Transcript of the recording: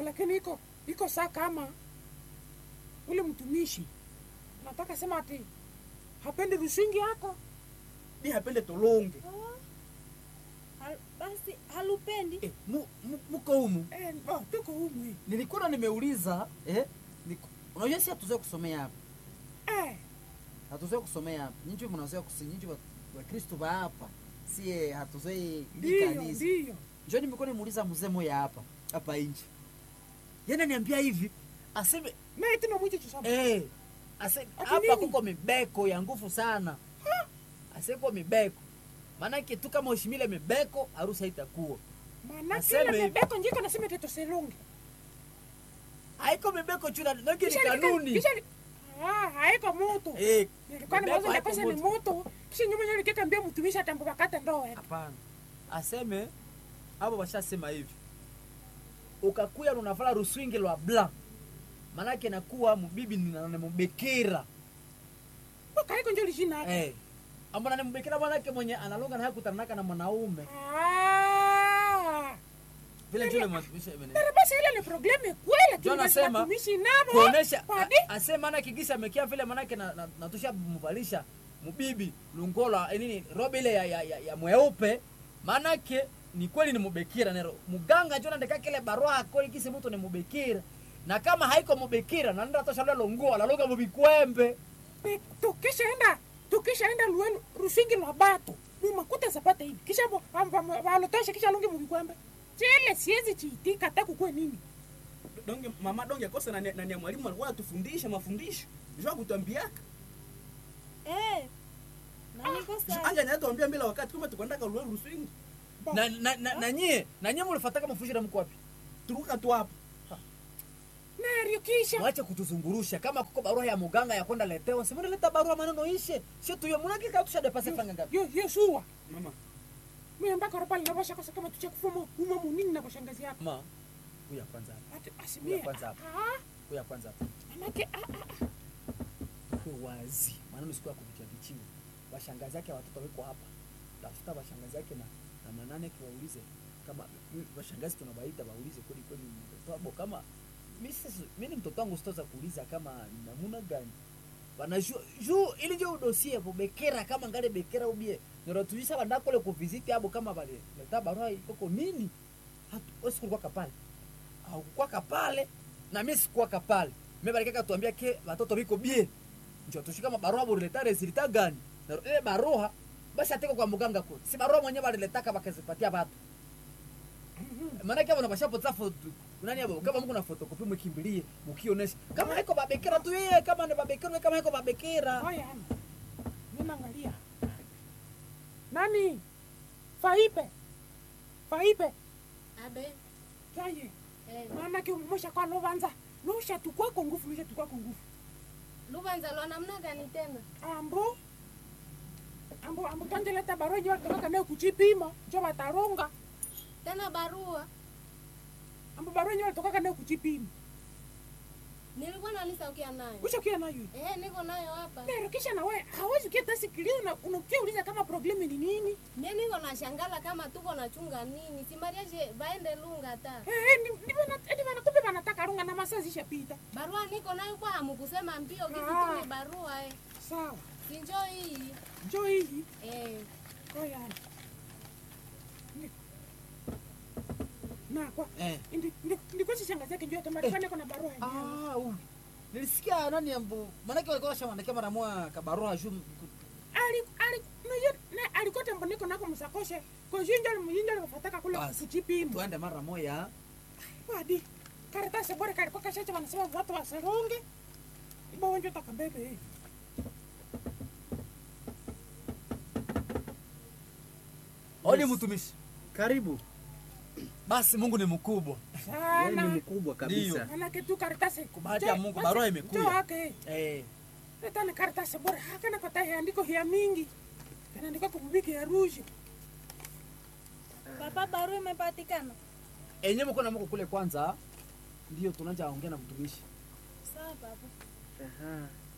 lakini iko iko saa kama ule mtumishi nataka sema ati hapendi rusingi yako Bi hapende tolonge. Hal- basi halupendi Eh, mu, mu, muko humu eh, oh, tuko umwe nilikuwa nimeuliza eh, niku- unajua si hatuzoe kusomea hapa eh, hatuzoe kusomea hapa nyinyi mnazoea kusinyinyi wa wakristo ba hapa sie hatuzoe ndiyo kanisa ndiyo njoo nimekuwa nimuuliza mzee moya hapa hapa nje yana niambia hivi aseme na itina mwichi chisaba eh, ase Ati hapa nini? kuko mibeko ya nguvu sana aseko mibeko maanake tu kama ushimile mibeko harusi haitakuwa maana Aseme kile hivi. mebeko njiko nasema teto selonge haiko mibeko chuna nake ni Kisha nika- kanuni kisha ni- ah haiko moto eh, nilikuwa mibeko nimewaza haiko ndapesa ni moto. moto kisha nyuma nyo nikikambia mtumishi atambo bakata ndoa hapana aseme abo bashasema hivi ukakuya unavala ruswingi lwa bla manake nakuwa mubibi nanamubekera mpaka haiko njo lishina eh. ambona nimubekera manake mwenye analonga na hakutanaka na mwanaume ah vile njole matumisha imene Pero basi ile ni probleme kweli Ndio nasema, watumishi nabo kuonesha Wadi? a- ase manake gisa amekia vile manake na, na, natusha muvalisha mubibi lungola eh, nini robe ile ya, ya, ya, ya mweupe manake ni kweli ni mubekira nero muganga jona ndeka kile barua akoli kisi mtu ni mubekira na kama haiko mubekira na nenda tosha lelo nguo alaloga mubikwembe Pe- tukishaenda tukishaenda luenu rusingi lwa bato lumakuta zapata hivi kisha bo- am- am- walotosha kisha lungi mubikwembe chile siwezi chiitika hata kukwe nini Donge mama donge kosa na na na mwalimu alikuwa anatufundisha mafundisho. Njoo kutuambiaka. eh, na niko sawa Anja na tuambia mbele wakati kama tukwenda kwa lulu swing. Bo- na, na, na, na nyie na nyie mulifataka mafushira mko wapi Turuka tu hapo. nario kisha mwache kutuzungurusha kama kuko barua ya muganga ya kwenda letewa simunaleta barua maneno ishe sio tuyo munakika tusha depase franga ngapi yo yo suwa Mama. mimi mpaka ropali na basha kosa kama tuche kufuma uma munini na bashangazi yako ma kuya kwanza hapa ati asimie Ya kwanza hapa. ah kuya kwanza hapa manake ah ah ah. kuwe wazi maneno siku ya kuvitia vichiwa bashangazi yake watoto wiko hapa tafuta bashangazi yake na na manane kiwaulize kama mm, bashangazi tunabaita baulize kweli kweli ni mtoto wabo kama mimi sisi mimi ni mtoto wangu sitoza kuuliza kama ni namuna gani wanajua juu ili ndio dosie kubekera kama ngale bekera ubie nirotujisa banda kule kuvisiti abo kama bale leta barua ikoko nini hatu wewe kulikuwa kapale au kwa kapale na mimi sikuwa kapale mimi bali kaka tuambia ke watoto biko bie njo tushika mabarua bo leta resulta gani na ile barua basi ateko kwa muganga kule si barua mwenyewe baliletaka bakazipatia watu maana kama unapashapoza foto nani hapo kama mko na fotokopi mkimbilie mkionesha kama haiko babekera tu yeye kama ni babekera kama haiko babekera Oya, ana. Mimi naangalia. Nani? Faipe. Faipe. abe Kaye. eh, Maana ki umesha kwa lovanza. Lusha tukwa kwa nguvu, lusha tukwa kwa nguvu. lubanza lwa namna gani tena Ambo. Ambo ambo tanje leta barua nyo kutoka nayo kuchipima, njo bataronga. tena barua Ambo barua nyo kutoka nayo kuchipima. nilikuwa nalisaukia nayo Usha kia nayo. eh, niko nayo hapa Pero kisha na wewe hawezi kia tasikilia na unakia uliza kama problemi ni nini? mie niko na shangala kama tuko nachunga nini simariaje baende lunga ta Eh, eh, ni ni bana eti bana kumbe banataka runga na masaa zishapita. barua niko nayo kwa hamukusema mbio Ah. kisitumi barua eh. Sawa. sinjo hii Njoo hii. eh. Oya. Ni- Na kwa eh ndi ndi ndiko shangazi yake njoo tamari kwani kuna barua yenyewe. ah uh. nilisikia nani ambo maana yake walikuwa washawandikia mara moja kabarua juu Ali ali no yo ne alikote mboniko nako msakoshe. Kwa hiyo ndio mjinja alifataka kule Basi. kuchipima. tuende mara moja Wadi. Karatasi bora kalikuwa kashacha wanasema watu wasaronge. Ibo wenjo takabebe. Oli mtumishi. Karibu. Basi Mungu ni mkubwa. Yeye ni Sana. mkubwa kabisa. Manake tu karatasi. bahati ya Mungu, barua imekuja. Njoo yake. Eh, Leta ni karatasi bora. Hakana kwa tahi andiko hia mingi. Kanaandika kumubiki ya rouge. papa barua imepatikana enye mko na mko kule kwanza ndio tunaanza ongea na mtumishi. sawa papa Aha.